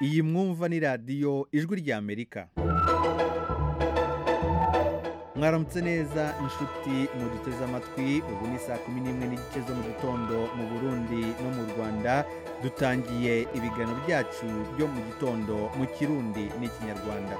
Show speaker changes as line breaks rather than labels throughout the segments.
iyi mwumva ni radiyo ijwi ry'amerika mwaramutse neza inshuti muduteze amatwi ubu ni saa kumi n'imwe n'igice zo mu gitondo mu burundi no mu rwanda dutangiye ibiganiro byacu byo mu gitondo mu kirundi n'ikinyarwanda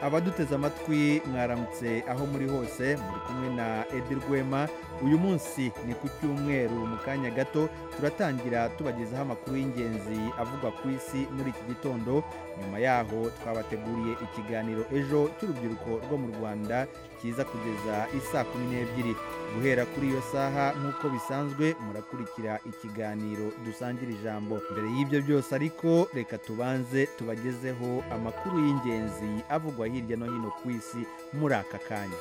abaduteze amatwi mwaramutse aho muri hose muri kumwe na edi rwema uyu munsi ni ku cyumweru mu kanya gato turatangira tubagezaho amakuru y'ingenzi avugwa ku isi muri iki gitondo nyuma yaho twabateguriye ikiganiro ejo cy'urubyiruko rwo mu rwanda kiza kugeza isaa kumi n'ebyiri guhera kuri iyo saha nk'uko bisanzwe murakurikira ikiganiro dusangira ijambo mbere y'ibyo byose ariko reka tubanze tubagezeho amakuru y'ingenzi avugwa hirya no hino ku isi muri aka kanya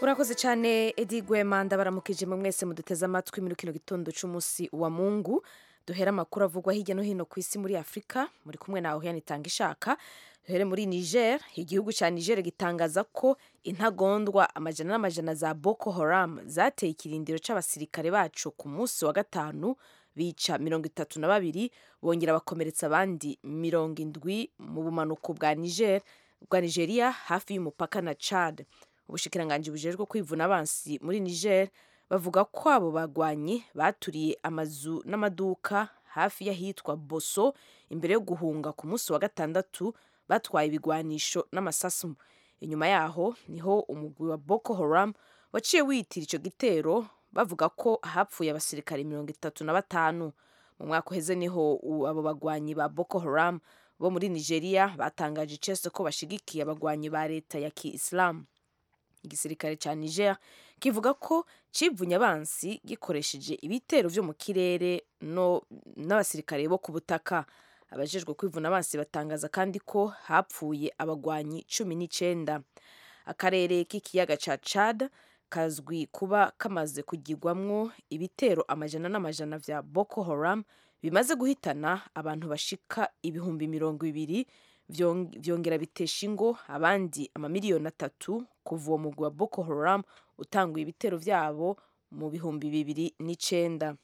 urakoze cyane edi gwema ndabaramukije mu mwese muduteze amatwi muri kino gitondo cy'umunsi wa mungu duhera amakuru avugwa hirya no hino ku isi muri afurika muri kumwe nawe hano itanga ishaka duhere muri niger igihugu cya niger gitangaza ko intagondwa amajana n'amajana za boko haram zateye ikirindiro cy'abasirikare bacu ku munsi wa gatanu bica mirongo itatu na babiri bongera bakomeretsa abandi mirongo indwi mu bumanuko bwa niger bwa nigeria hafi y'umupaka na chad ubushikiranganje bujejwe kwivuna abansi muri niger bavuga ko abo bagwanyi baturiye amazu n'amaduka hafi y'ahitwa boso imbere yo guhunga ku munsi wa gatandatu batwaye ibigwanisho n'amasasu inyuma yaho niho umugwi wa boko haram waciye wiyitira icyo gitero bavuga ko hapfuye abasirikare mirongo itatu na batanu mu mwaka uheze niho abo bagwanyi ba boko haram bo muri nigeria batangaje icese ko bashigikiye abagwanyi ba leta ya kiisilamu igisirikare cya niger kivuga ko kivunye abansi gikoresheje ibitero byo mu kirere n'abasirikare bo ku butaka abajejwe kwivuna abansi batangaza kandi ko hapfuye abagwanyi cumi n'icyenda akarere k'ikiyaga cya chad kazwi kuba kamaze kugirwamwo ibitero amajana n'amajana bya boko haram bimaze guhitana abantu bashika ibihumbi mirongo ibiri byongera bitesha ingo abandi amamiliyoni atatu kuva uwo mugwi wa boko haram utanguye ibitero byabo mu bihumbi bibiri n'icyenda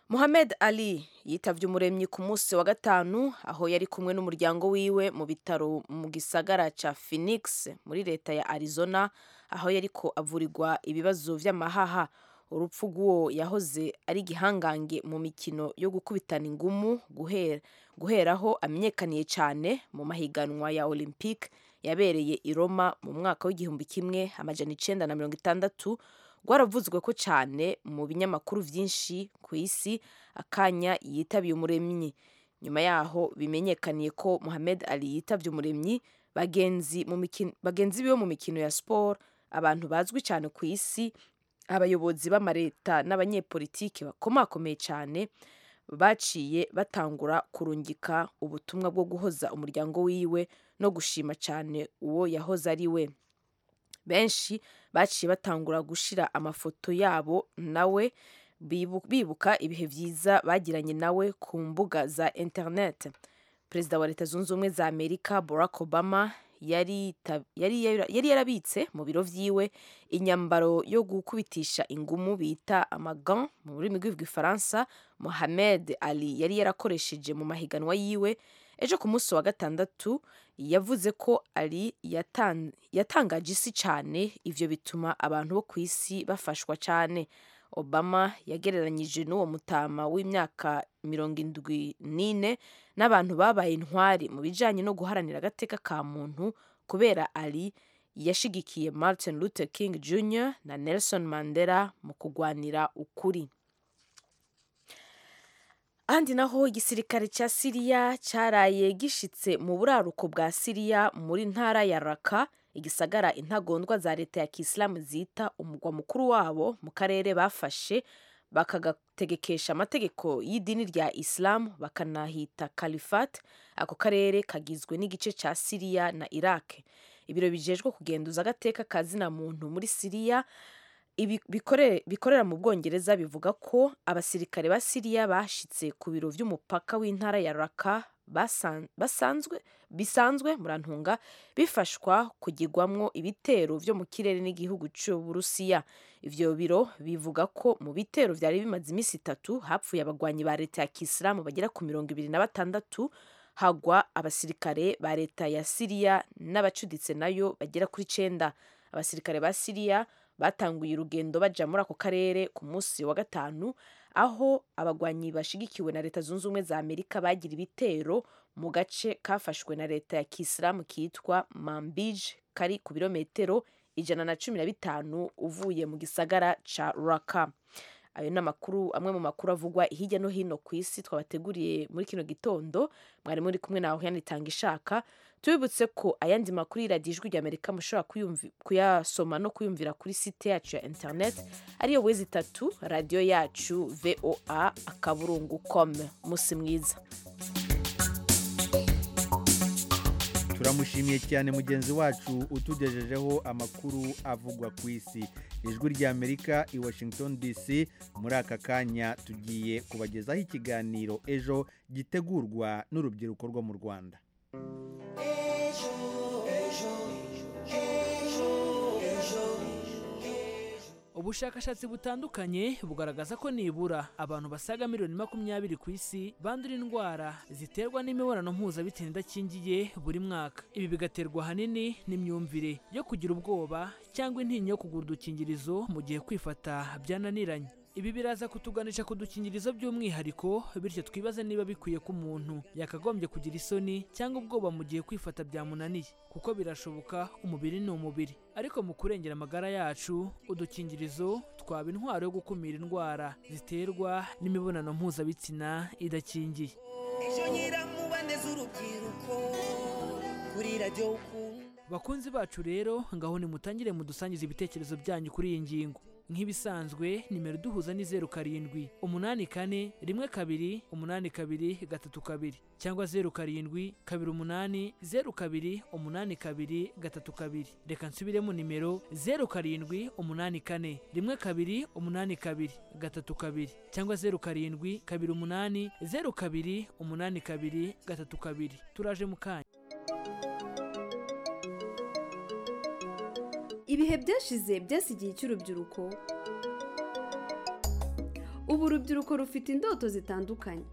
muhamed ali yitabye umuremyi ku munsi wa gatanu aho yari kumwe n'umuryango wiwe mu bitaro mu gisagara cya phoenix muri leta ya arizona aho yariko avurirwa ibibazo by'amahaha urupfu rw'uwo yahoze ari igihangange mu mikino yo gukubitana ingumu guhera guheraho amenyekaniye cyane mu mahiganwa ya olympique yabereye i roma mu mwaka w'igihumbi kimwe amajana icyenda na mirongo itandatu rwaravuzwe ko cyane mu binyamakuru byinshi ku isi akanya yitabiye umuremyi nyuma yaho bimenyekaniye ko Mohamed Ali yitabye umuremyi bagenzi biwe mu mikino ya siporo abantu bazwi cyane ku isi abayobozi b'amareta n'abanyepolitiki bakomakomeye cyane baciye batangura kurungika ubutumwa bwo guhoza umuryango wiwe no gushima cyane uwo yahoze ari we benshi baciye batangura gushyira amafoto yabo nawe bibuka ibihe byiza bagiranye nawe ku mbuga za interineti perezida wa leta zunze ubumwe za amerika barack obama yari yarabitse mu biro byiwe inyambaro yo gukubitisha ingumu bita amagan mu rurimi rw'ifaransa mohamed ali yari yarakoresheje mu mahiganwa yiwe ejo ku munsi wa gatandatu yavuze ko ali yatangaje isi cyane ibyo bituma abantu bo ku isi bafashwa cyane obama yagereranyije n'uwo mutama w'imyaka mirongo indwi n'ine n'abantu babaye intwari mu bijyanye no guharanira agateka ka muntu kubera ali yashigikiye martin luther king jr na nelson mandela mu kurwanira ukuri ahandi naho igisirikare cya siriya cyaraye gishitse mu buraruko bwa siriya muri ntara ya raka igisagara intagondwa za leta ya kisilamu zita umugwa mukuru wabo mu karere bafashe bakagategekesha amategeko y'idini rya isilamu bakanahita kalifat ako karere kagizwe n'igice cya siriya na iraq ibiro bijejwe kugenduza agateka ka zina muntu muri siriya bikorera mu bwongereza bivuga ko abasirikare ba siriya bashitse ku biro by'umupaka w'intara ya raka basan- basanzwe bisanzwe murantunga bifashwa kugirwamwo ibitero vyo mu kirere n'igihugu c'uburusiya ivyo biro bivuga ko mu bitero vyari bimaze iminsi itatu hapfuye abagwanyi ba leta ya kisilamu bagera ku mirongo ibiri na batandatu hagwa abasirikare ba leta ya siriya n'abacuditse nayo bagera kuri cenda abasirikare ba siriya batanguye urugendo baja muri ako karere ku munsi wa gatanu aho abagwanyi bashigikiwe na leta zunze ubumwe za amerika bagira ibitero mu gace kafashwe na leta ya kisilamu kitwa mambij kari ku birometero ijana na cumi na bitanu uvuye mu gisagara ca raka ayo ni amakuru amwe mu makuru avugwa hirya no hino ku isi twabateguriye muri kino gitondo mwari muri kumwe nawe yanitanga ishaka tubibutse ko ayandi makuru y'iradiyo ijwi ry'amerika mushobora kuyumvi- kuyasoma no kuyumvira kuri site yacu ya internet ariyo wezi itatu radiyo yacu voa akaburungu com umunsi mwiza
turamushimiye cyane mugenzi wacu utugejejeho amakuru avugwa ku isi ijwi ry'amerika i washington dc muri aka kanya tugiye kubagezaho ikiganiro ejo gitegurwa n'urubyiruko rwo mu rwanda
ubushakashatsi butandukanye bugaragaza ko nibura abantu basaga miliyoni makumyabiri ku isi bandura indwara ziterwa n'imibonano mpuzabitsina idakingiye buri mwaka ibi bigaterwa ahanini n'imyumvire yo kugira ubwoba cyangwa intinya yo kugura udukingirizo mu gihe kwifata byananiranye ibi biraza kutuganisha ku dukingirizo by'umwihariko bityo twibaze niba bikwiye ko umuntu yakagombye kugira isoni cyangwa ubwoba mu gihe kwifata byamunaniye kuko birashoboka umubiri ni umubiri ariko mu kurengera amagara yacu udukingirizo twaba intwaro yo gukumira indwara ziterwa n'imibonano mpuzabitsina idakingiye
ejo nyiramuboneza urubyiruko kuri radiyo ukunda
bakunzi bacu rero ngaho nimutangire mudusangize ibitekerezo byanyu kuri iyi ngingo nk'ibisanzwe nimero duhuza ni zeru karindwi umunani kane rimwe kabiri umunani kabiri gatatu kabiri cyangwa zeru karindwi kabiri umunani zeru kabiri umunani kabiri gatatu kabiri reka nsubiremo nimero zeru karindwi umunani kane rimwe kabiri umunani kabiri gatatu kabiri cyangwa zeru karindwi kabiri umunani zeru kabiri umunani kabiri gatatu kabiri turaje mu kanya
ibihe byashize byasigiye icy'urubyiruko ubu urubyiruko rufite indoto zitandukanye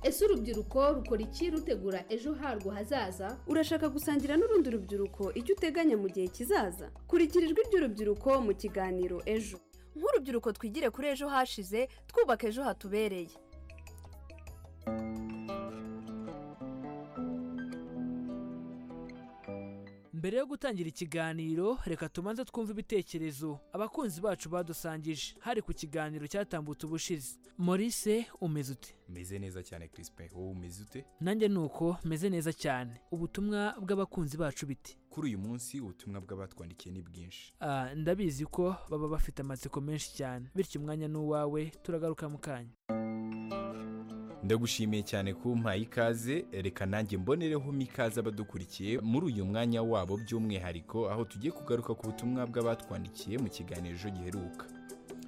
ese urubyiruko rukora iki rutegura ejo harwo hazaza
urashaka gusangira n'urundi rubyiruko icyo uteganya mu gihe kizaza kurikira ijwi ry'urubyiruko mu kiganiro ejo
nk'urubyiruko twigire kuri ejo hashize twubaka ejo hatubereye
mbere yo gutangira ikiganiro reka tubanze twumve ibitekerezo abakunzi bacu badusangije hari ku kiganiro cyatambutse ubushize morise umeze ute
meze neza cyane Crispin wowe umeze ute
nanjye ni uko meze neza cyane ubutumwa bw'abakunzi bacu biti
kuri uyu munsi ubutumwa bw'abatwandikiye ni bwinshi
Ah, ndabizi ko baba bafite amatsiko menshi cyane bityo umwanya ni uwawe turagaruka mu kanya
ndagushimiye cyane kumpaye ikaze reka nanjye mbonerehome ikaze abadukurikiye muri uyu mwanya wabo by'umwihariko aho tugiye kugaruka ku butumwa bw'abatwandikiye mu kiganiro ejo giheruka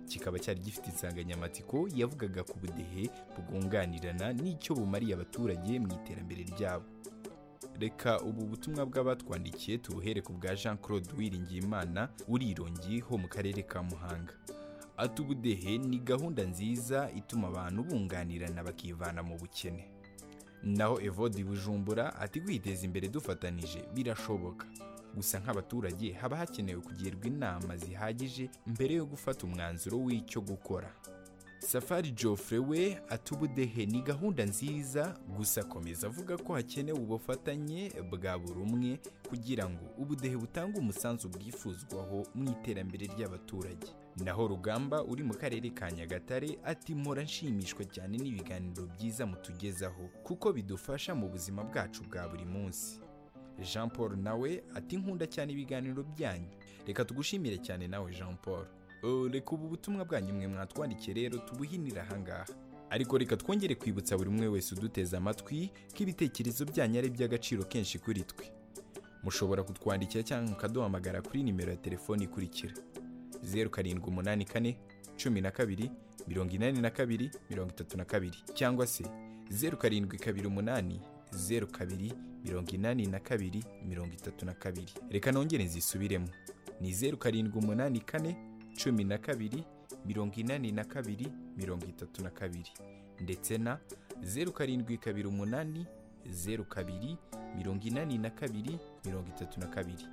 kikaba cyari gifite insanganyamatsiko yavugaga ku budehe bwunganirana n'icyo bumariye abaturage mu iterambere ryabo reka ubu butumwa bw'abatwandikiye tubuhere ku bwa jean claude wiringiyimana urirongi ho mu karere ka muhanga ati ubudehe ni gahunda nziza ituma abantu bunganirana bakivana mu bukene naho evode bujumbura ati kwiteza imbere dufatanije birashoboka gusa nk'abaturage haba hakenewe kugirwa inama zihagije mbere yo gufata umwanzuro w'icyo gukora safari Geoffrey we ati ubudehe ni gahunda nziza gusa akomeza avuga ko hakenewe ubufatanye bwa buri umwe kugira ngo ubudehe butange umusanzu bwifuzwaho mu iterambere ry'abaturage naho rugamba uri mu karere ka nyagatare ati mpora nshimishwa cyane n'ibiganiro byiza mutugezaho kuko bidufasha mu buzima bwacu bwa buri munsi jean paul nawe ati nkunda cyane ibiganiro byanyu reka tugushimire cyane nawe jean paul Uh, reka ubu butumwa bwanyu mwe mwatwandikiye rero tubuhinire ahangaha ariko reka twongere kwibutsa buri umwe wese uduteze amatwi ko ibitekerezo byanyu ari iby'agaciro kenshi kuri twe mushobora kutwandikira cyangwa mukaduhamagara kuri nimero ya telefoni ikurikira zeru karindwi umunani kane cumi na kabiri mirongo inani na kabiri mirongo itatu na kabiri cyangwa se zeru karindwi kabiri umunani zeru kabiri mirongo inani na kabiri mirongo itatu na kabiri reka nongere nzisubiremo ni zeru karindwi umunani kane cumi na kabiri mirongo inani na kabiri mirongo itatu na kabiri ndetse na zeru karindwi kabiri umunani zeru kabiri mirongo inani na kabiri mirongo itatu na kabiri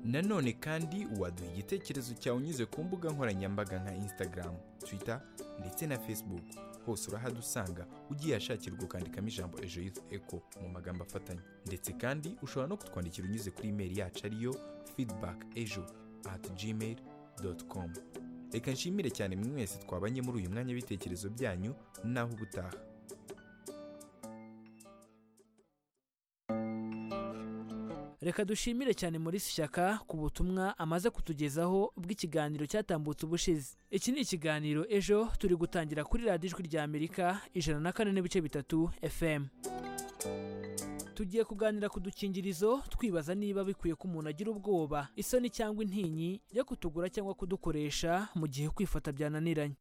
nanone kandi waduha igitekerezo cyawe unyuze ku mbuga nkoranyambaga nka instagram twitter ndetse na facebook hose urahadusanga ugiye ahashakirwa ukandikamo ijambo ejo yuth eco mu magambo afatanye ndetse kandi ushobora no kutwandikira unyuze kuri imeri yacu ariyo feedback ejo at gmail com reka nshimire cyane mwe mwese twabanye muri uyu mwanya w'ibitekerezo byanyu naho ubutaha
reka dushimire cyane muri shyaka ku butumwa amaze kutugezaho bw'ikiganiro cyatambutse ubushize iki ni ikiganiro ejo turi gutangira kuri radiyo ijwi rya amerika ijana na kane n'ibice bitatu fm tugiye kuganira ku dukingirizo twibaza niba bikwiye ko umuntu agira ubwoba isoni cyangwa intinyi yo kutugura cyangwa kudukoresha mu gihe kwifata byananiranye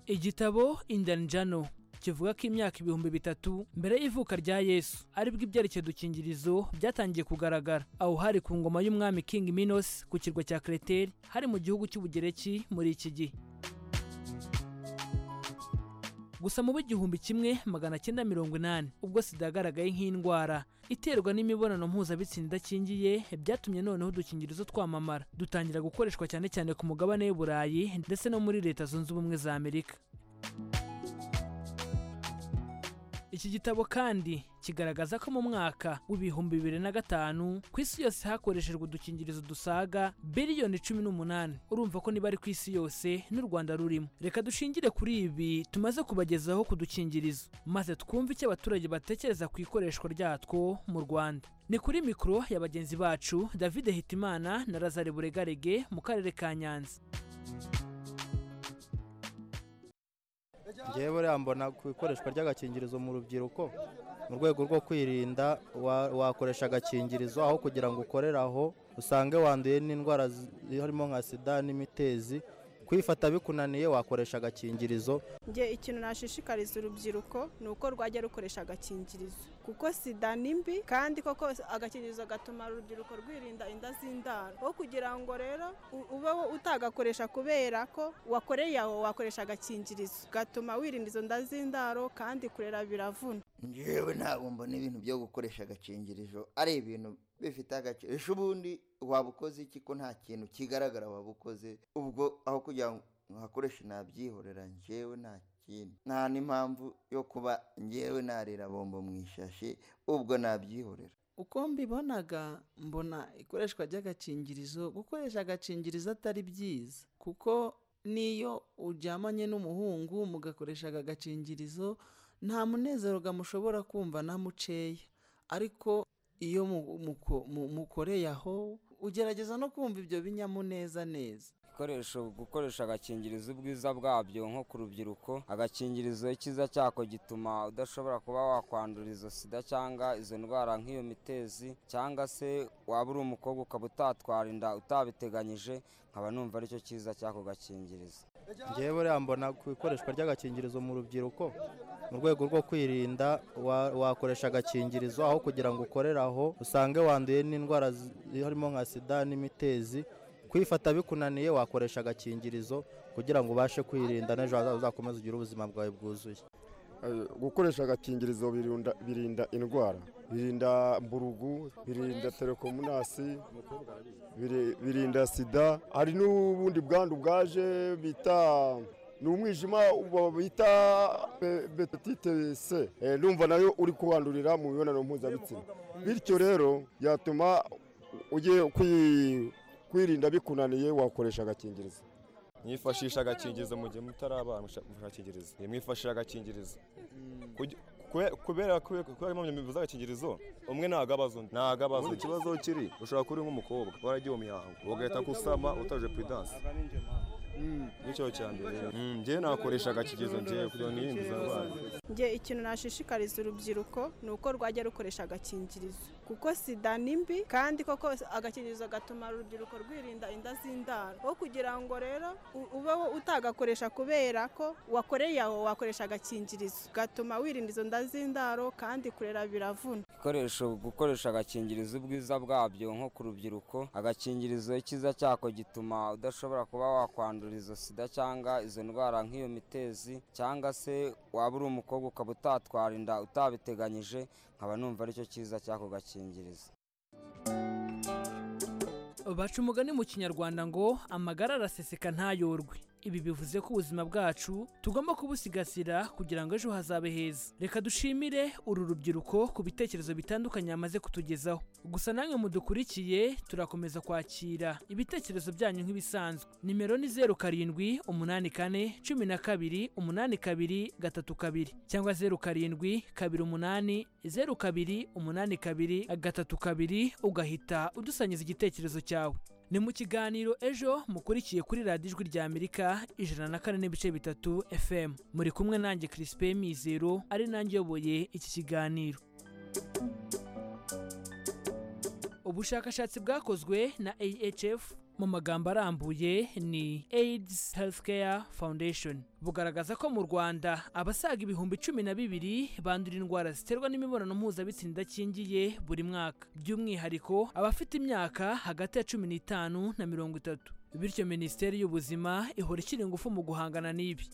igitabo indanjano kivuga ko imyaka ibihumbi bitatu mbere y'ivuka rya yesu aribwo ibyerekeye udukingirizo byatangiye kugaragara aho hari ku ngoma y'umwami king minos ku kirwa cya kreteri hari mu gihugu cy'ubugereki muri iki gihe gusa mu w'igihumbi kimwe magana cyenda mirongo inani ubwo sida yagaragaye nk'indwara iterwa n'imibonano mpuzabitsina idakingiye byatumye noneho udukingirizo twamamara dutangira gukoreshwa cyane cyane ku mugabane w'i burayi ndetse no muri leta zunze ubumwe za amerika iki gitabo kandi kigaragaza ko mu mwaka w'ibihumbi bibiri na gatanu ku isi yose hakoreshejwe udukingirizo dusaga biliyoni cumi n'umunani urumva ko niba ari ku isi yose n'u rwanda rurimo reka dushingire kuri ibi tumaze kubagezaho ku dukingirizo maze twumve icyo abaturage batekereza ku ikoreshwa ryatwo mu rwanda ni kuri mikoro ya bagenzi bacu david hitimana na lazare buregarege mu karere ka nyanza
ngewe buriya mbona ku ikoreshwa ry'agakingirizo mu rubyiruko mu rwego rwo kwirinda wa- wakoresha agakingirizo aho kugira ngo ukorere aho usange wanduye n'indwara harimo nka sida n'imitezi kwifata bikunaniye wakoresha agakingirizo
nge ikintu nashishikariza urubyiruko ni uko rwajya rukoresha agakingirizo kuko sida ni mbi kandi koko agakingirizo gatuma urubyiruko rwirinda inda z'indaro aho kugira ngo rero u- ube wo utagakoresha kubera ko wakoreye aho wakoresha agakingirizo gatuma wirinda izo nda z'indaro kandi kurera biravuna
njyewe ntabwo mbona ibintu byo gukoresha agakingirizo ari ibintu bifite agaciro ejo ubundi waba ukoze iki ko nta kintu kigaragara waba ukoze ubwo aho kugira ngo nkakoreshe nabyihorera njyewe nta kindi nta n'impamvu yo kuba njyewe narira bombo mu ishashi ubwo nabyihorera
uko mbibonaga mbona ikoreshwa ry'agakingirizo gukoresha agakingirizo atari byiza kuko n'iyo uryamanye n'umuhungu mugakoresha aka gakingirizo nta munezero gamushobora kumva na muceya ariko iyo mu- muko- mu- mukoreye aho ugerageza no kumva ibyo binyamuneza neza
ibikoresho gukoresha agakingirizo ubwiza bwabyo nko ku rubyiruko agakingirizo icyiza cyako gituma udashobora kuba wakwandura izo sida cyangwa izo ndwara nk'iyo mitezi cyangwa se waba uri umukobwa ukaba utatwara inda utabiteganyije nkaba numva aricyo cyiza cy'ako gakingirizo
ngewe buriya mbona ku ikoreshwa ry'agakingirizo mu rubyiruko mu rwego rwo kwirinda wa- wakoresha agakingirizo aho kugira ngo ukorere aho usange wanduye n'indwara zi- harimo nka sida n'imitezi kwifata bikunaniye wakoresha agakingirizo kugira ngo ubashe kwirinda n'ejo hazaza uzakomeze ugire ubuzima bwawe bwuzuye
Eh, gukoresha agakingirizo birunda- birinda indwara birinda mburugu birinda telekomunasi biri- birinda sida hari n'ubundi bwandu bwaje bita ni umwijima uba bita be- betite c Eh, ndumva nayo uri kuwandurira mu mibonano mpuzabitsina bityo rero yatuma ugiye kwi- kwirinda bikunaniye wakoresha agakingirizo
mwifashisha agakingirizo mu gihe mutarabasha agakingirizo mwifashisha agakingirizo Kugi- kube- kubera kubera kubera impamvu mbivuze agakingirizo umwe ntago abaza undi ntago abaza undi ikibazo kiri ushobora kuba uri nk'umukobwa waragiye mu mihango ugahita gusama utaje puridanse nicyo cya mbere Mm, njyewe nakoresha agakingirizo njyewe kugira ngo nirinde izo ndwara
njye ikintu nashishikariza urubyiruko ni uko rwajya rukoresha agakingirizo kuko sida ni mbi kandi koko agakingirizo gatuma urubyiruko rwirinda inda z'indaro aho kugira ngo rero u- ube wo utagakoresha kubera ko wakoreye aho wakoresha agakingirizo gatuma wirinda izo nda z'indaro kandi kurera biravuna
ibikoresho gukoresha agakingirizo ubwiza bwabyo nko ku rubyiruko agakingirizo icyiza cyako gituma udashobora kuba wakwandura izo sida cyangwa izo ndwara nk'iyo mitezi cyangwa se waba uri umukobwa ukaba utatwara inda utabiteganyije nkaba numva aricyo cyiza cy'ako gakingirizo
baca umugani mu kinyarwanda ngo amagara araseseka ntayorwe ibi bivuze ko ubuzima bwacu tugomba kubusigasira kugira ngo ejo hazabe heza reka dushimire uru rubyiruko ku bitekerezo bitandukanye yamaze kutugezaho gusa namwe mudukurikiye turakomeza kwakira ibitekerezo byanyu nk'ibisanzwe nimero ni zeru karindwi umunani kane cumi na kabiri umunani kabiri gatatu kabiri cyangwa zeru karindwi kabiri umunani zeru kabiri umunani kabiri gatatu kabiri ugahita udusanyiza igitekerezo cyawe ni mu kiganiro ejo mukurikiye kuri radiyo ijwi rya amerika ijana na kane n'ibice bitatu fm muri kumwe nanjye kirisipe mizero ari nanjye uyoboye iki kiganiro ubushakashatsi bwakozwe na ahf mu magambo arambuye ni aids healthcare foundation bugaragaza ko mu rwanda abasaga ibihumbi cumi na bibiri bandura indwara ziterwa n'imibonano mpuzabitsina idakingiye buri mwaka by'umwihariko abafite imyaka hagati ya cumi n'itanu na mirongo itatu bityo minisiteri y'ubuzima ihora ishyira ingufu mu guhangana n'ibi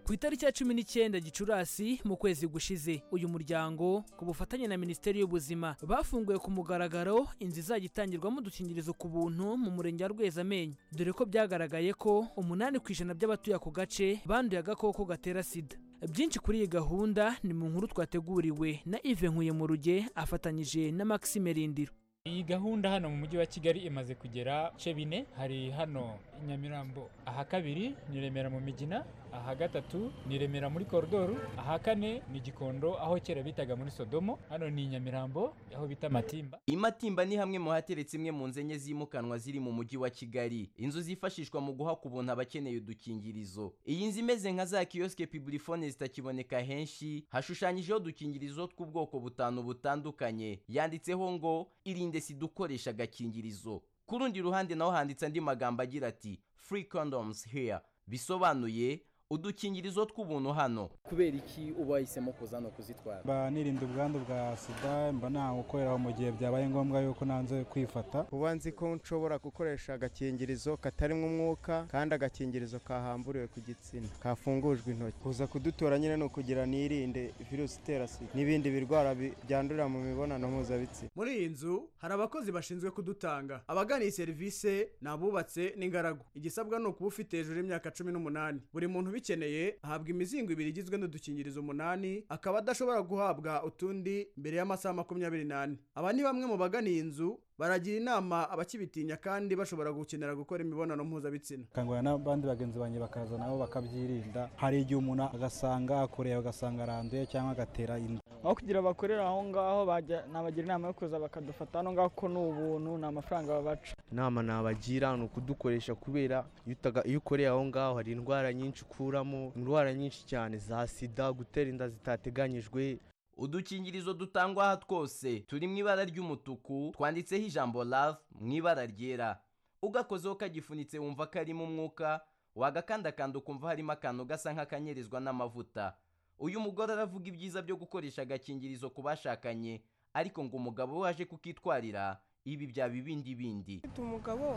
ku itariki ya cumi n'icyenda gicurasi mu kwezi gushize uyu muryango ku bufatanye na minisiteri y'ubuzima bafunguye ku mugaragaro inzu izajya itangirwamo udukingirizo ku buntu mu murenge wa rwezamenyo dore ko byagaragaye ko umunani ku ijana by'abatuye ako gace banduye agakoko gatera sida byinshi kuri iyi gahunda ni mu nkuru twateguriwe na ive nkuye mu ruge afatanyije na maxime rindiro
iyi gahunda hano mu mujyi wa kigali imaze kugera bice bine hari hano i nyamirambo aha kabiri ni remera mu migina aha gatatu ni remera muri koridoru aha kane ni gikondo aho kera bitaga muri sodomo hano ni i nyamirambo aho bita matimba
imatimba ni hamwe mu hateretse imwe mu nzenye zimukanwa ziri mu mujyi wa kigali inzu zifashishwa mu guha ku buntu abakeneye udukingirizo iyi nzu imeze nka za kiyosike piburifone zitakiboneka henshi hashushanyijeho udukingirizo tw'ubwoko butanu butandukanye yanditseho ngo irinde sida ukoresha agakingirizo ku rundi ruhande naho handitse andi magambo agira ati free condoms here bisobanuye udukingirizo tw'ubuntu hano
kubera iki uba wahisemo kuza no kuzitwara
mba nirinda ubwandu bwa sida mba nta gukoreraho mu gihe byabaye ngombwa yuko nanze kwifata
uba nzi ko nshobora gukoresha agakingirizo katarimo umwuka kandi agakingirizo kahamburiwe ku gitsina kafungujwe intoki kuza kudutora nyine ni ukugira nirinde virusi itera sida n'ibindi birwara bi- byandurira mu mibonano mpuzabitsina
muri iyi nzu hari abakozi bashinzwe kudutanga abagana iyi serivisi ni abubatse n'ingaragu igisabwa ni ukuba ufite hejuru y'imyaka cumi n'umunani buri muntu ubikeneye ahabwa imizingo ibiri igizwe n'udukingirizo umunani akaba adashobora guhabwa utundi mbere y'amasaha makumyabiri n'ane aba ni bamwe mu bagana iyi nzu baragira inama abakibitinya kandi bashobora gukenera gukora imibonano mpuzabitsina
akangurira n'abandi bagenzi banjye bakaza nabo bakabyirinda hari igihe umuntu agasanga akoreye agasanga aranduye cyangwa agatera inda
aho kugira bakorera aho ngaho bajya nabagira inama yo kuza bakadufata hano ngaho ko ni ubuntu ni amafaranga babaca
inama nabagira ni ukudukoresha kubera iyo utaga- iyo ukoreye aho ngaho hari indwara nyinshi ukuramo indwara nyinshi cyane za sida gutera inda zitateganyijwe
udukingirizo dutangwa aha twose turi mu ibara ry'umutuku twanditseho ijambo love mu ibara ryera ugakozeho kagifunitse wumva karimo umwuka wagakandakanda ukumva harimo akantu gasa nk'akanyerezwa n'amavuta uyu mugore aravuga ibyiza byo gukoresha agakingirizo ku bashakanye ariko ngo umugabo we waje kukitwarira ibi byaba ibindi bindi
ufite umugabo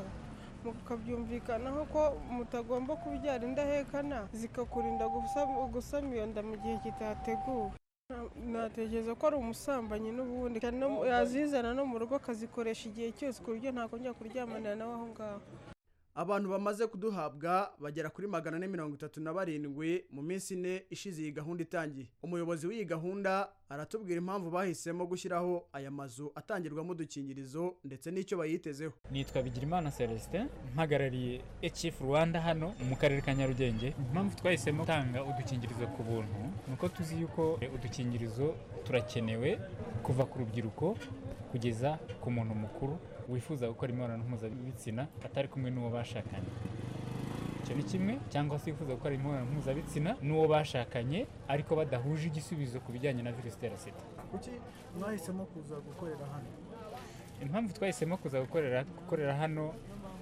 mukabyumvikanaho ko mutagomba kubyara indahekana zikakurinda gusam- gusama iyo nda mu gihe kitateguwe Na- natekereza ko ari umusambanyi n'ubundi kandi no- yazizana no mu rugo akazikoresha igihe cyose ku buryo ntakongera kuryamanira nawe aho ngaho
abantu bamaze kuduhabwa bagera kuri magana ane mirongo itatu na barindwi mu minsi ine ishize iyi gahunda itangiye umuyobozi w'iyi gahunda aratubwira impamvu bahisemo gushyiraho aya mazu atangirwamo udukingirizo ndetse n'icyo bayitezeho
nitwa bigirimana celestin mpagarariye ecifu rwanda hano mu karere ka nyarugenge impamvu twahisemo gutanga udukingirizo ku buntu ni uko tuzi yuko eh, udukingirizo turakenewe kuva ku rubyiruko kugeza ku muntu mukuru wifuza gukora imibonano mpuzabitsina atari kumwe n'uwo bashakanye icyo ni kimwe cyangwa se wifuza gukora imibonano mpuzabitsina n'uwo bashakanye ariko badahuje igisubizo ku bijyanye na virusi itera sida
kuki mwahisemo kuza gukorera hano
impamvu twahisemo kuza gukorera gukorera hano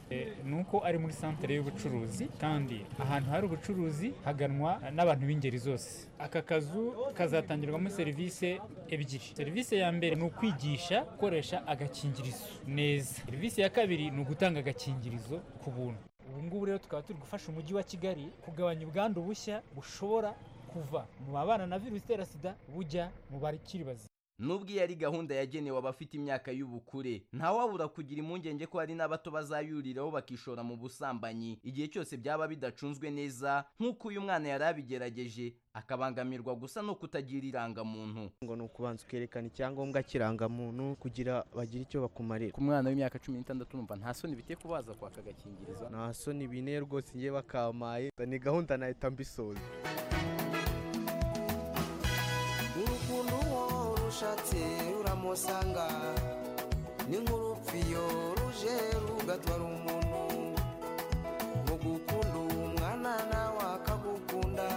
eh, ni uko ari muri santere y'ubucuruzi kandi ahantu hari ubucuruzi haganwa n'abantu b'ingeri zose aka kazu kazatangirwamo serivisi ebyiri serivisi ya mbere ni ukwigisha gukoresha agakingirizo neza serivisi ya kabiri ni ugutanga agakingirizo ku buntu ubu ngubu rero tukaba turi gufasha umujyi wa kigali kugabanya ubwandu bushya bushobora kuva mu babana na virusi itera sida bujya mu bakiri bazima
Nubwo iyi ari gahunda yagenewe abafite imyaka y'ubukure, ntawabura kugira impungenge ko hari n'abato bazayuriraho bakishora mu busambanyi igihe cyose byaba bidacunzwe neza nk'uko uyu mwana yari abigerageje akabangamirwa gusa no kutagira irangamuntu.
ngo ni ukubanza ukerekana icyangombwa kirangamuntu kugira bagire icyo bakumarira
ku mwana w'imyaka cumi n'itandatu numva nta soni biteye kubaza kwaka agakingirizo
nta soni bine rwose ngiye bakamaye ni gahunda nahita mbisoza
urukundo uwo rushatse uramusanga ni nk'urupfiyo ruje rugatwara umuntu mu gukunda uwo mwana nawe akagukunda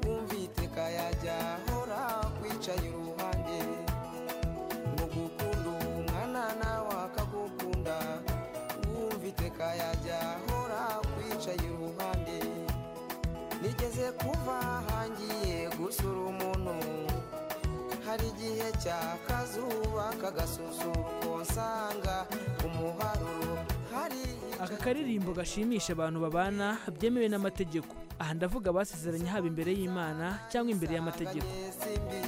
wumviteka yajya ahora kwicaye iruhande mu gukunda uwo mwana nawe akagukunda wumviteka yajya ahora kwicaye iruhande nigeze kuva hangiye gusura umuntu hari igihe cy'akazuba kagasusuruko nsanga umuharuro hari
aka karirimbo gashimisha abantu babana byemewe n'amategeko aha ndavuga abasezeranye haba imbere y'imana cyangwa imbere y'amategeko
simbi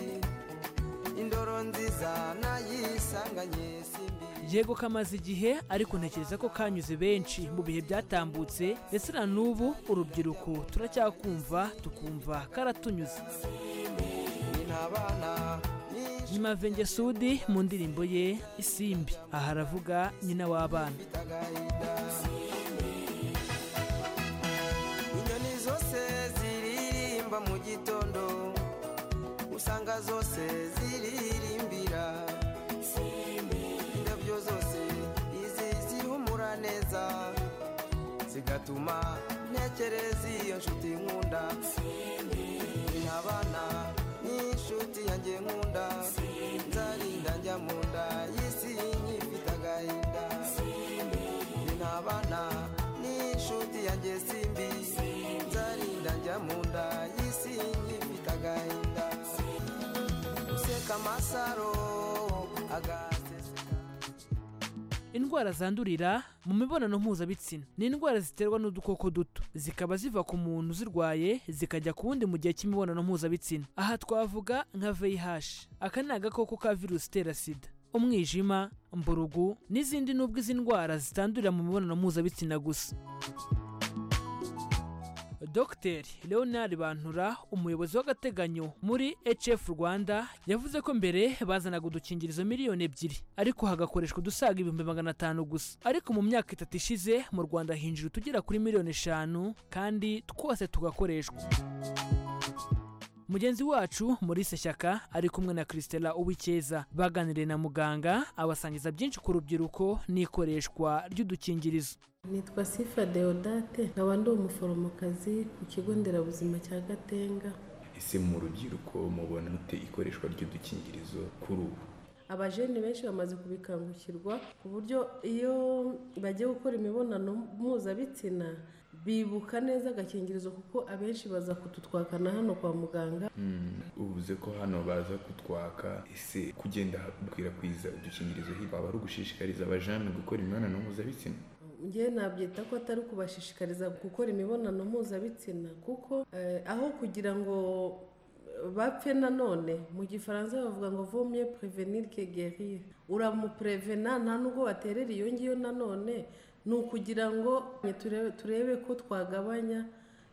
indoro nziza nayisanganye simbi
yego kamaze igihe ariko ntekereza ko kanyuze benshi mu bihe byatambutse ndetse na n'ubu urubyiruko turacyakumva tukumva karatunyuze
n'abana
nyuma venge sudi mu ndirimbo ye isimbi aha aravuga nyina w'abana
bitagahinda inyoni zose ziririmba mu gitondo usanga zose ziririmbira indabyo zose izi zihumura neza zigatuma ntekereza iyo nshuti nkunda n'abana n'inshuti yanjye nkunda nzarinda njya mu nda y'isi nyifite agahinda n'abana n'inshuti yanjye simbi nzarinda njya mu nda y'isi nyifite agahinda useka amasaro agaseseka
indwara zandurira mu mibonano mpuzabitsina ni indwara ziterwa n'udukoko duto zikaba ziva ku muntu uzirwaye zikajya ku wundi mu gihe cy'imibonano mpuzabitsina aha twavuga nka VIH aka ni agakoko ka virusi itera sida umwijima mburugu n'izindi nubwo izi ndwara zitandurira mu mibonano mpuzabitsina gusa dogiteri leonard bantura umuyobozi w'agateganyo muri hf rwanda yavuze ko mbere bazanaga udukingirizo miliyoni ebyiri ariko hagakoreshwa udusaga ibihumbi magana atanu gusa ariko mu myaka itatu ishize mu rwanda hinjira utugera kuri miliyoni eshanu kandi twose tugakoreshwa mugenzi wacu Maurice shyaka ari kumwe na christela uwikeza baganiriye na muganga abasangiza byinshi ku rubyiruko n'ikoreshwa ry'udukingirizo
nitwa sifa deodate nkaba ndi umuforomokazi ku kigo nderabuzima cya gatenga
ese mu rubyiruko mubona mute ikoreshwa ry'udukingirizo kuri ubu
abajene benshi bamaze kubikangukirwa ku buryo iyo bagiye gukora imibonano mpuzabitsina bibuka neza agakingirizo kuko abenshi baza kudutwakana hano kwa muganga
uvuze ko hano baza kutwaka ese kugenda gukwirakwiza udukingirizo hirya waba ari ugushishikariza abajene gukora imibonano mpuzabitsina
njyewe nabyita ko atari kubashishikariza gukora imibonano mpuzabitsina kuko eh, aho kugira ngo bapfe nanone mu gifaransa bavuga ngo vomye prevenir que guérir uramupurevena nta nubwo waterera iyo ngiyo nanone ni ukugira ngo turebe, turebe ko twagabanya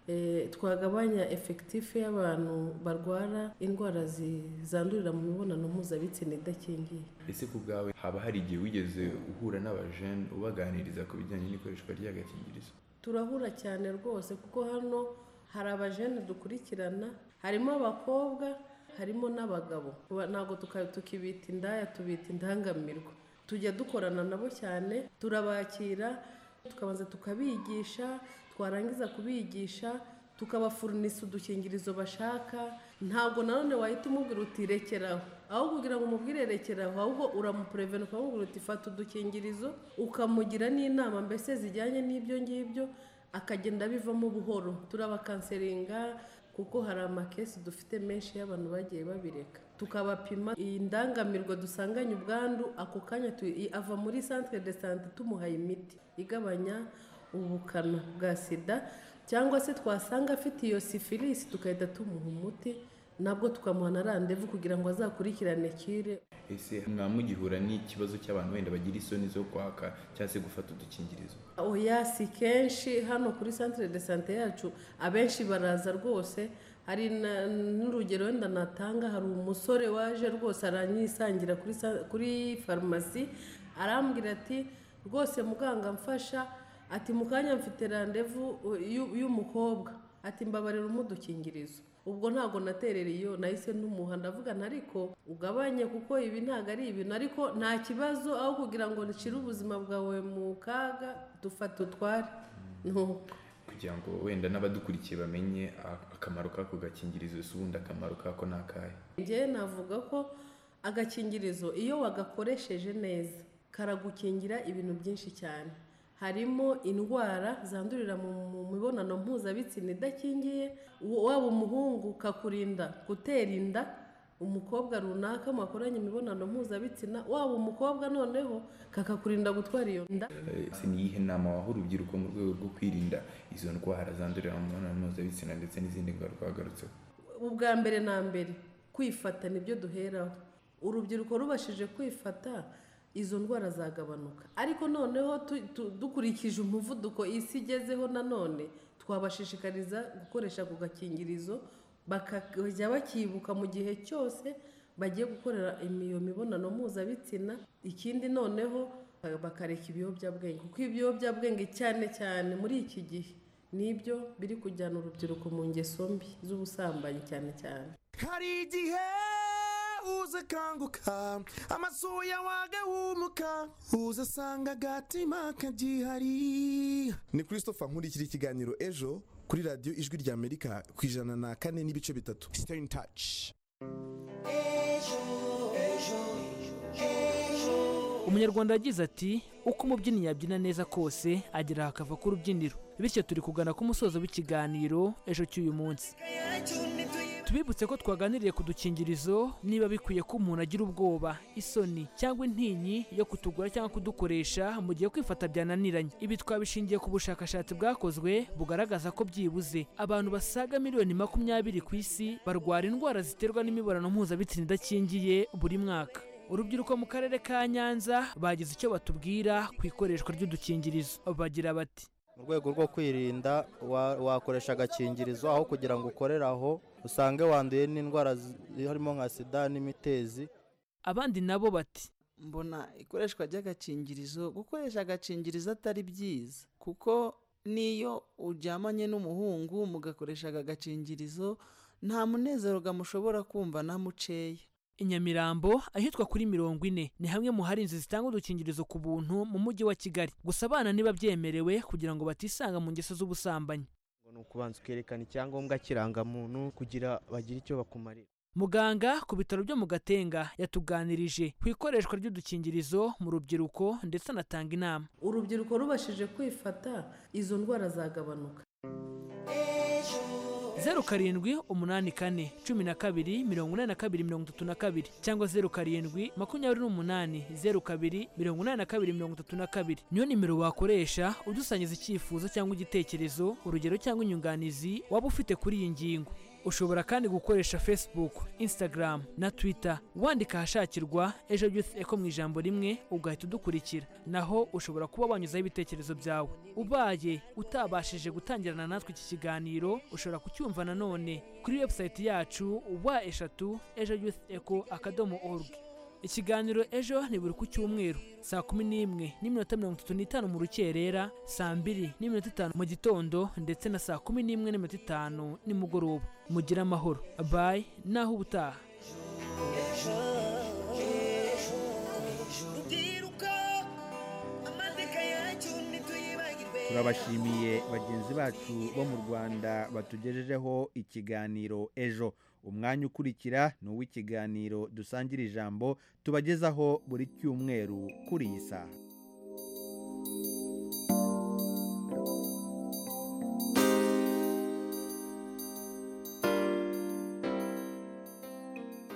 eh, twagabanya efekitifu y'abantu barwara indwara zi- zandurira mu mibonano mpuzabitsina idakingiye
ese ku bwawe haba hari igihe wigeze uhura n'abajene ubaganiriza ku bijyanye n'ikoreshwa ry'agakingirizo
turahura cyane rwose kuko hano hari abajene dukurikirana harimo abakobwa harimo n'abagabo Kuba- ntabwo tuka- tukibita indaya tubita indangamirwa tujya dukorana nabo cyane turabakira tukabanza tukabigisha twarangiza kubigisha tukabafurunisa udukingirizo bashaka ntabwo nanone wahita umubwira uti rekeraho aho kugira ngo umubwire rekeraho ahubwo uramupurevena ukamubwira uti fata udukingirizo ukamugira n'inama mbese zijyanye n'ibyo ngibyo akagenda abivamo buhoro turabakanseringa kuko hari amakesi dufite menshi y'abantu bagiye babireka tukabapima iyi ndangamirwa dusanganye ubwandu ako kanya tu- ava muri centre de sante tumuhaye imiti igabanya ubukana bwa sida cyangwa se twasanga afite iyo sifilisi tugahita tumuha umuti nabwo tukamuha na randevu kugira ngo azakurikirane kire
ese mwaba mugihura n'ikibazo cy'abantu wenda bagira isoni zo kwaka cyangwa se gufata udukingirizo
oya si kenshi hano kuri centre de sante yacu abenshi baraza rwose hari na- n'urugero wenda natanga hari umusore waje rwose aranyisangira kuri sa- kuri farumasi arambwira ati rwose muganga mfasha ati mu kanya mfite randevu uh, y'u- y'umukobwa ati mbabarira umudukingirizo ubwo ntabwo naterera iyo nahise n'umuha ndavugana ariko ugabanye kuko ibi ntabwo ari ibintu ariko nta kibazo aho kugira ngo nshyire ubuzima bwawe mu kaga dufata utware Nuko.
kugira ngo wenda n'abadukurikiye bamenye a- akamaro k'ako gakingirizo ese ubundi akamaro kako ni akahe
njyewe navuga ko agakingirizo iyo wagakoresheje neza karagukingira ibintu byinshi cyane harimo indwara zandurira mu mu mibonano mpuzabitsina idakingiye wa- waba umuhungu kakurinda gutera inda umukobwa runaka mwakoranye imibonano mpuzabitsina waba umukobwa noneho kakakurinda gutwara iyo nda
Eh, se ni iyihe nama waha urubyiruko mu rwego rwo kwirinda izo ndwara zandurira mu mibonano mpuzabitsina ndetse n'izindi ngaruka wagarutseho
ubwa mbere na mbere kwifata nibyo duheraho urubyiruko rubashije kwifata izo ndwara zagabanuka ariko noneho tu- tu- dukurikije umuvuduko isi igezeho nanone twabashishikariza gukoresha ako gakingirizo bakajya bakibuka mu gihe cyose bagiye gukorera iyo mibonano mpuzabitsina ikindi noneho bakareka ibiyobyabwenge kuko ibiyobyabwenge cyane cyane muri iki gihe nibyo biri kujyana urubyiruko mu ngeso mbi z'ubusambanyi cyane cyane
hari igihe uza akanguka amasuya wagahumuka uza asanga agatima kagihari
ni christopher nkurikira ikiganiro ejo kuri radiyo ijwi rya amerika ku ijana na kane n'ibice bitatu stay in touch
umunyarwanda yagize ati uko umubyinnyi yabyina neza kose agera hakava ku rubyiniro bityo turi kugana ku musozo w'ikiganiro ejo cy'uyu munsi tubibutse ko twaganiriye ku dukingirizo niba bikwiye ko umuntu agira ubwoba isoni cyangwa intinyi yo kutugura cyangwa kudukoresha mu gihe kwifata byananiranye ibi twabishingiye ku bushakashatsi bwakozwe bugaragaza ko byibuze abantu basaga miliyoni makumyabiri ku isi barwara indwara ziterwa n'imibonano mpuzabitsina idakingiye buri mwaka urubyiruko mu karere ka nyanza bagize icyo batubwira ku ikoreshwa ry'udukingirizo bagira bati
mu rwego rwo kwirinda wa- wakoresha agakingirizo aho kugira ngo ukoreraho usange wanduye n'indwara zi- harimo nka sida n'imitezi
abandi nabo bati
mbona ikoreshwa ry'agakingirizo gukoresha agakingirizo atari byiza kuko n'iyo uryamanye n'umuhungu mugakoresha aka gakingirizo nta munezero gamushobora kumva na muceya
i nyamirambo ahitwa kuri mirongo ine ni hamwe mu hari inzu zitanga udukingirizo ku buntu mu mujyi wa kigali gusa abana niba byemerewe kugira ngo batisanga mu ngeso z'ubusambanyi
ni ukubanza ukerekana icyangombwa kirangamuntu kugira bagire icyo bakumarira
muganga ku bitaro byo mu gatenga yatuganirije ku ikoreshwa ry'udukingirizo mu rubyiruko ndetse anatanga inama
urubyiruko rubashije kwifata izo ndwara zagabanuka
zeru karindwi umunani kane cumi na kabiri mirongo inani na kabiri mirongo itatu na kabiri cyangwa zeru karindwi makumyabiri n'umunani zeru kabiri mirongo inani na kabiri mirongo itatu na kabiri niyo nimero wakoresha udusangiza icyifuzo cyangwa igitekerezo urugero cyangwa inyunganizi waba ufite kuri iyi ngingo ushobora kandi gukoresha facebook instagram na twitter wandika ahashakirwa ejo youth eco mu ijambo rimwe ugahita udukurikira naho ushobora kuba wanyuzaho ibitekerezo byawe ubaye utabashije gutangirana natwe iki kiganiro ushobora kucyumva nanone kuri website yacu wa eshatu ejo youth eco akadomo org ikiganiro ejo ni buri ku cyumweru saa kumi n'imwe n'iminota mirongo itatu n'itanu mu rukerera saa mbiri n'iminota itanu mu gitondo ndetse na saa kumi n'imwe n'iminota itanu nimugoroba mugire amahoro bayi naho ubutaha
ejo ejo rubyiruka
babashimiye bagenzi bacu bo mu rwanda batugejejeho ikiganiro ejo umwanya ukurikira ni uw'ikiganiro dusangira ijambo tubagezaho buri cyumweru kuri iyi saha